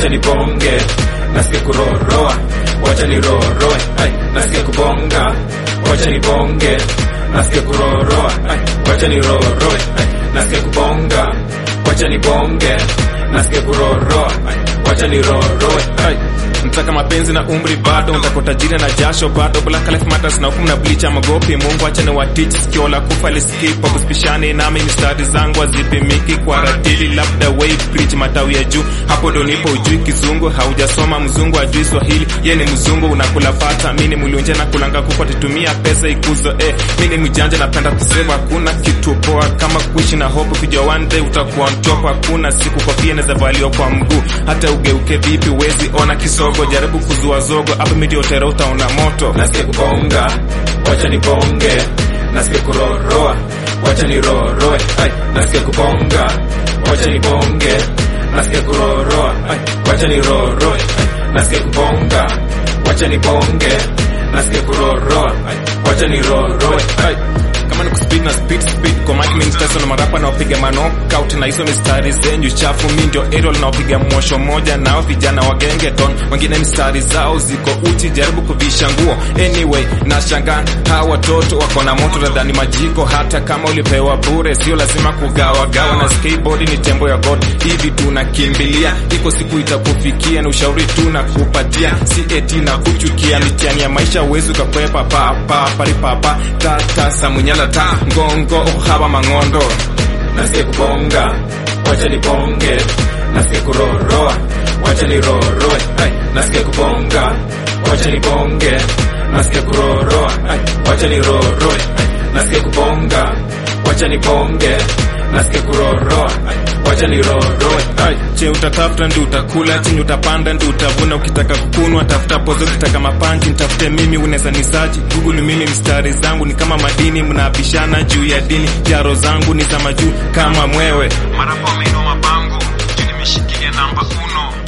wacha nibonge nasikia kuroroa wacha niroroe ai nasikia kubonga wacha nibonge nasikia kuroroa ai wacha niroroe ai nasikia kubonga wacha nibonge nasikia kuroroa ai wacha niroroe ai mtaka mapenzi na umri bado mtaka utajiri na jasho bado black life matters na hukumu na bleach magopi mungu acha ni watich sikio la kufa lisikipa kusipishane nami mistari zangu hazipimiki kwa ratili labda way preach matawi ya juu hapo ndo nipo ujui kizungu haujasoma mzungu ajui swahili ye ni mzungu unakula pata mi ni mlunje na kulanga kuko titumia pesa ikuzo eh mi ni mjanja napenda kusema hakuna kitu poa kama kuishi na hope kujua one day utakuwa on top hakuna siku kofia inaweza valiwa kwa mguu hata ugeuke vipi wezi ona kisogo jaribu kuzua zogo hapo midi otera utaona moto nasikia kubonga wacha nibonge nasikia kuroroa wacha niroroe ai nasikia kubonga wacha nibonge nasikia kuroroa ai wacha niroroe ai nasikia kubonga wacha nibonge nasikia kuroroa ai wacha niroroe ai kama ni kuspeed na speed speed kwa mic mimi nitaso na marapa na wapiga knockout na hizo mistari zenyu chafu mimi ndio aerial na wapiga mwosho moja nao vijana wa gengeton wengine mistari zao ziko uchi jaribu kuvisha nguo anyway na shangaa hawa watoto wako na moto nadhani majiko hata kama ulipewa bure sio lazima kugawa gawa na skateboard ni tembo ya god hivi tunakimbilia iko siku itakufikia na ushauri tunakupatia si eti na kuchukia mitihani ya maisha uwezi ukakwepa papa paripapa tata samunyala ta ngongo uhaba mang'ondo nasikia kubonga wacha nibonge nasikia kuroroa wacha niroroe ai nasikia kubonga wacha nibonge nasikia kuroroa ai wacha niroroe ai nasikia kubonga wacha nibonge nasikia kuroroa ai wacha niroroe ai che utatafuta ndi utakula chini utapanda ndi utavuna ukitaka kukunwa tafuta pozo ukitaka mapanji nitafute mimi unaweza nisaji google mimi mstari zangu ni kama madini mnabishana juu ya dini jaro zangu ni za majuu kama mwewe marapo ameinua mabango juu nimeshikilia namba uno